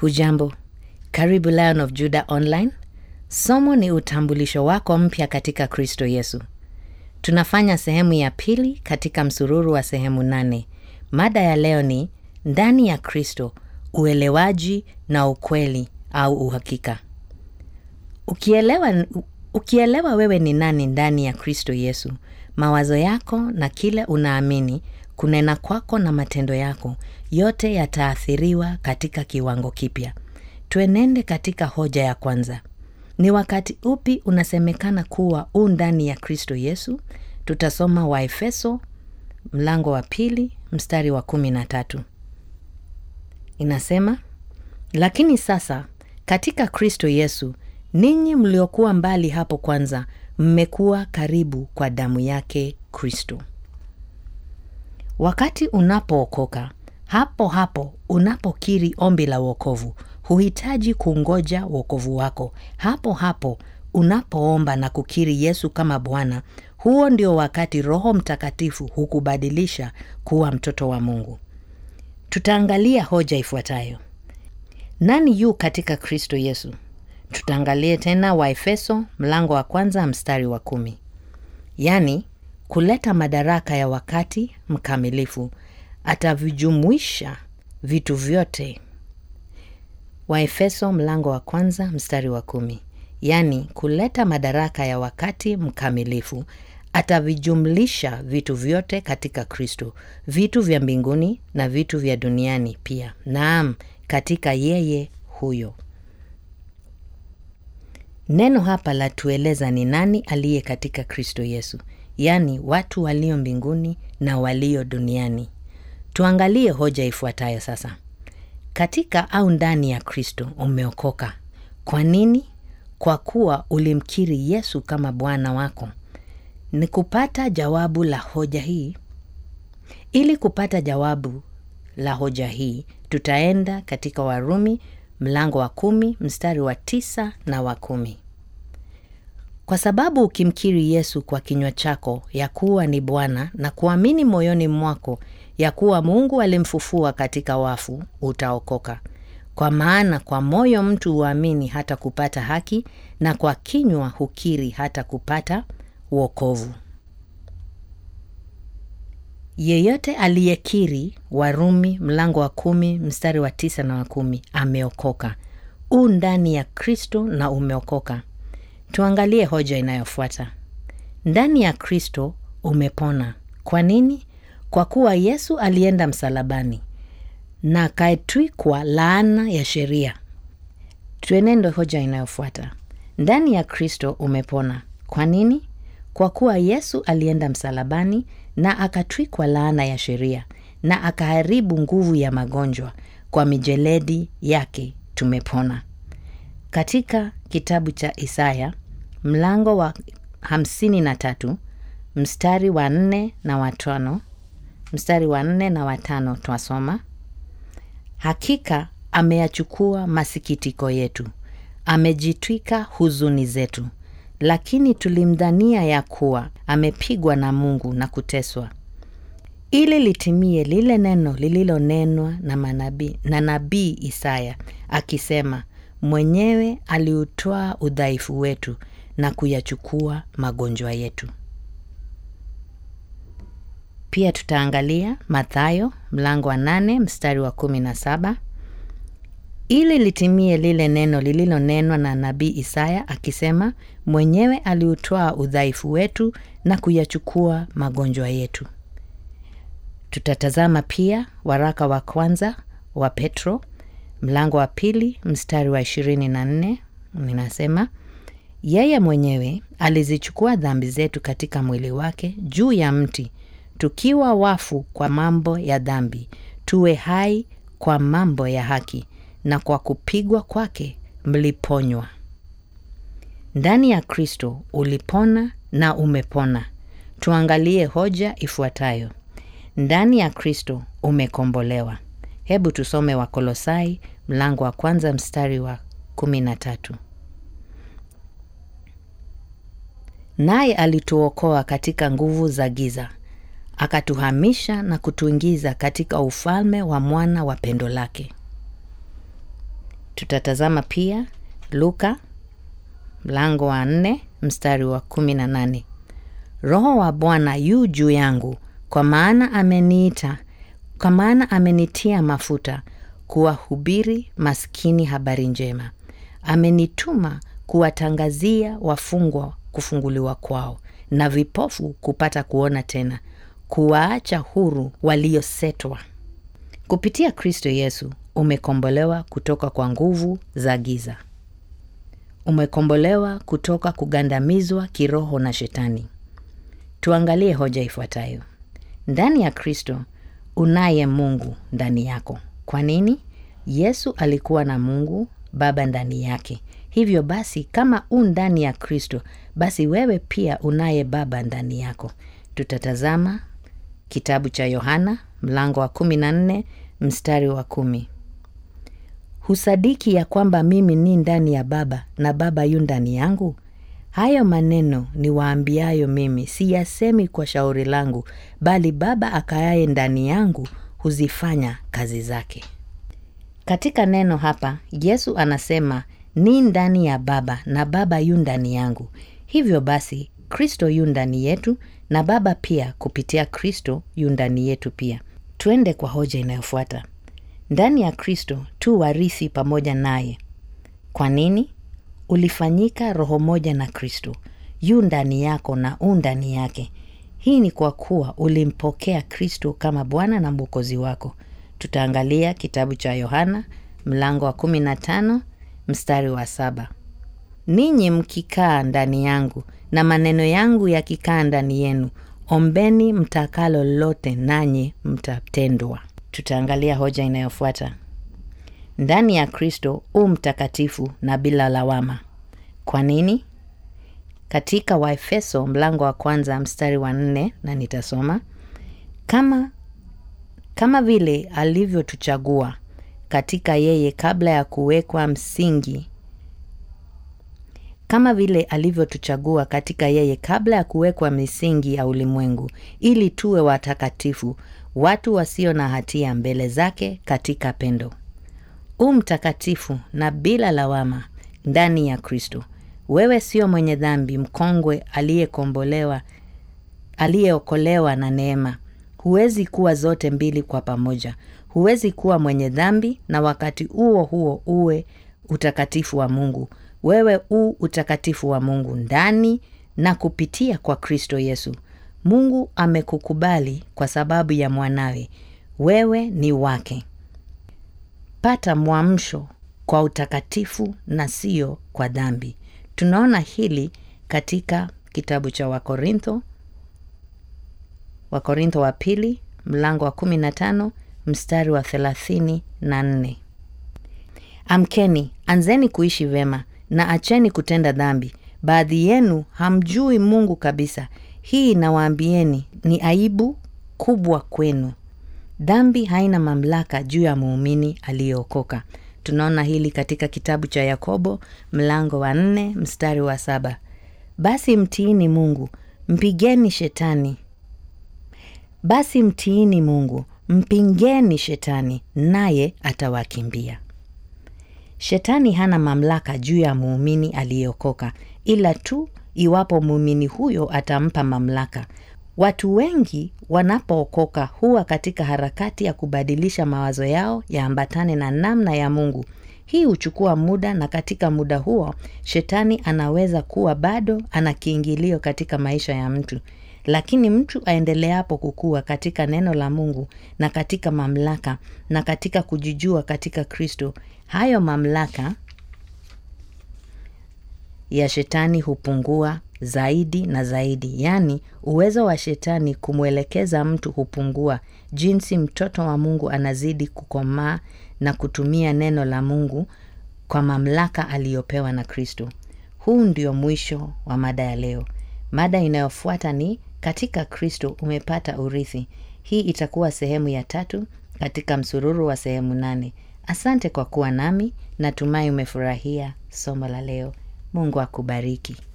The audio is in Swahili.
Hujambo, karibu Lion of Judah Online. Somo ni utambulisho wako mpya katika Kristo Yesu. Tunafanya sehemu ya pili katika msururu wa sehemu nane. Mada ya leo ni ndani ya Kristo, uelewaji na ukweli au uhakika. Ukielewa, ukielewa wewe ni nani ndani ya Kristo Yesu, mawazo yako na kile unaamini, kunena kwako na matendo yako, yote yataathiriwa katika kiwango kipya. Tuenende katika hoja ya kwanza. Ni wakati upi unasemekana kuwa u ndani ya Kristo Yesu? Tutasoma Waefeso mlango wa pili mstari wa kumi na tatu. Inasema, lakini sasa katika Kristo Yesu ninyi mliokuwa mbali hapo kwanza mmekuwa karibu kwa damu yake Kristo. Wakati unapookoka, hapo hapo unapokiri ombi la wokovu, huhitaji kungoja wokovu wako. Hapo hapo unapoomba na kukiri Yesu kama Bwana, huo ndio wakati Roho Mtakatifu hukubadilisha kuwa mtoto wa Mungu. Tutaangalia hoja ifuatayo: nani yu katika Kristo Yesu? Tutaangalie tena Waefeso mlango wa kwanza mstari wa kumi, yaani kuleta madaraka ya wakati mkamilifu, atavijumuisha vitu vyote. Waefeso mlango wa kwanza mstari wa kumi, yaani kuleta madaraka ya wakati mkamilifu, atavijumlisha vitu vyote katika Kristo, vitu vya mbinguni na vitu vya duniani pia, naam, katika yeye huyo. Neno hapa la tueleza ni nani aliye katika Kristo Yesu, yaani watu walio mbinguni na walio duniani. Tuangalie hoja ifuatayo sasa. Katika au ndani ya Kristo umeokoka. Kwa nini? Kwa kuwa ulimkiri Yesu kama Bwana wako. Ni kupata jawabu la hoja hii. Ili kupata jawabu la hoja hii, tutaenda katika Warumi mlango wa kumi mstari wa tisa na wa kumi. Kwa sababu ukimkiri Yesu kwa kinywa chako ya kuwa ni Bwana na kuamini moyoni mwako ya kuwa Mungu alimfufua katika wafu, utaokoka. Kwa maana kwa moyo mtu huamini hata kupata haki, na kwa kinywa hukiri hata kupata wokovu. Yeyote aliyekiri, Warumi mlango wa kumi mstari wa tisa na wa kumi, ameokoka. U ndani ya Kristo na umeokoka. Tuangalie hoja inayofuata. Ndani ya Kristo umepona. Kwa nini? Kwa kuwa Yesu alienda msalabani na akaetwikwa laana ya sheria. Tuenende hoja inayofuata. Ndani ya Kristo umepona. Kwa nini? Kwa kuwa Yesu alienda msalabani na akatwikwa laana ya sheria na akaharibu nguvu ya magonjwa. Kwa mijeledi yake tumepona. Katika kitabu cha Isaya mlango wa hamsini na tatu mstari wa nne na watano mstari wa nne na watano twasoma, hakika ameyachukua masikitiko yetu, amejitwika huzuni zetu, lakini tulimdhania ya kuwa amepigwa na Mungu na kuteswa. Ili litimie lile neno lililonenwa na manabii na nabii Isaya akisema, mwenyewe aliutwaa udhaifu wetu na kuyachukua magonjwa yetu. Pia tutaangalia Mathayo mlango wa nane mstari wa kumi na saba ili litimie lile neno lililonenwa na nabii Isaya akisema, mwenyewe aliutwaa udhaifu wetu na kuyachukua magonjwa yetu. Tutatazama pia waraka wa kwanza wa Petro mlango wa pili mstari wa ishirini na nne ninasema yeye mwenyewe alizichukua dhambi zetu katika mwili wake juu ya mti, tukiwa wafu kwa mambo ya dhambi, tuwe hai kwa mambo ya haki, na kwa kupigwa kwake mliponywa. Ndani ya Kristo ulipona na umepona. Tuangalie hoja ifuatayo. Ndani ya Kristo umekombolewa. Hebu tusome Wakolosai mlango wa kwanza mstari wa kumi na tatu. Naye alituokoa katika nguvu za giza, akatuhamisha na kutuingiza katika ufalme wa mwana wa pendo lake. tutatazama pia luka mlango wa nne mstari wa kumi na nane roho wa bwana yu juu yangu kwa maana ameniita kwa maana amenitia mafuta kuwahubiri maskini habari njema amenituma kuwatangazia wafungwa kufunguliwa kwao na vipofu kupata kuona tena kuwaacha huru waliosetwa kupitia kristo yesu umekombolewa kutoka kwa nguvu za giza umekombolewa kutoka kugandamizwa kiroho na shetani tuangalie hoja ifuatayo ndani ya kristo unaye mungu ndani yako kwa nini yesu alikuwa na mungu baba ndani yake hivyo basi kama u ndani ya kristo basi wewe pia unaye baba ndani yako tutatazama kitabu cha yohana mlango wa 14 mstari wa kumi husadiki ya kwamba mimi ni ndani ya baba na baba yu ndani yangu hayo maneno ni waambiayo mimi siyasemi kwa shauri langu bali baba akayaye ndani yangu huzifanya kazi zake katika neno hapa yesu anasema ni ndani ya baba na baba yu ndani yangu hivyo basi kristo yu ndani yetu na baba pia kupitia kristo yu ndani yetu pia twende kwa hoja inayofuata ndani ya kristo tu warithi pamoja naye kwa nini ulifanyika roho moja na kristo yu ndani yako na u ndani yake hii ni kwa kuwa ulimpokea kristo kama bwana na mwokozi wako tutaangalia kitabu cha yohana mlango wa 15 mstari wa saba ninyi mkikaa ndani yangu na maneno yangu yakikaa ndani yenu ombeni mtakalo lolote nanyi mtatendwa tutaangalia hoja inayofuata ndani ya kristo u mtakatifu na bila lawama kwa nini katika waefeso mlango wa kwanza mstari wa nne na nitasoma kama kama vile alivyotuchagua katika yeye kabla ya kuwekwa msingi kama vile alivyotuchagua katika yeye kabla ya kuwekwa misingi ya ulimwengu ili tuwe watakatifu watu wasio na hatia mbele zake katika pendo u mtakatifu na bila lawama ndani ya kristo wewe sio mwenye dhambi mkongwe aliyekombolewa aliyeokolewa na neema huwezi kuwa zote mbili kwa pamoja huwezi kuwa mwenye dhambi na wakati huo huo uwe utakatifu wa mungu wewe u utakatifu wa mungu ndani na kupitia kwa kristo yesu mungu amekukubali kwa sababu ya mwanawe wewe ni wake pata mwamsho kwa utakatifu na sio kwa dhambi tunaona hili katika kitabu cha wakorintho wakorintho wa pili mlango wa 15 mstari wa 34 amkeni anzeni kuishi vema na acheni kutenda dhambi baadhi yenu hamjui mungu kabisa hii nawaambieni ni aibu kubwa kwenu dhambi haina mamlaka juu ya muumini aliyeokoka tunaona hili katika kitabu cha yakobo mlango wa nne mstari wa saba basi mtiini mungu mpigeni shetani basi mtiini mungu mpingeni shetani naye atawakimbia shetani hana mamlaka juu ya muumini aliyeokoka ila tu iwapo muumini huyo atampa mamlaka watu wengi wanapookoka huwa katika harakati ya kubadilisha mawazo yao yaambatane na namna ya mungu hii huchukua muda na katika muda huo shetani anaweza kuwa bado ana kiingilio katika maisha ya mtu lakini mtu aendeleapo kukua katika neno la mungu na katika mamlaka na katika kujijua katika kristo hayo mamlaka ya shetani hupungua zaidi na zaidi yaani uwezo wa shetani kumwelekeza mtu hupungua jinsi mtoto wa mungu anazidi kukomaa na kutumia neno la mungu kwa mamlaka aliyopewa na kristo huu ndio mwisho wa mada ya leo mada inayofuata ni katika kristo umepata urithi hii itakuwa sehemu ya tatu katika msururu wa sehemu nane asante kwa kuwa nami natumai umefurahia somo la leo mungu akubariki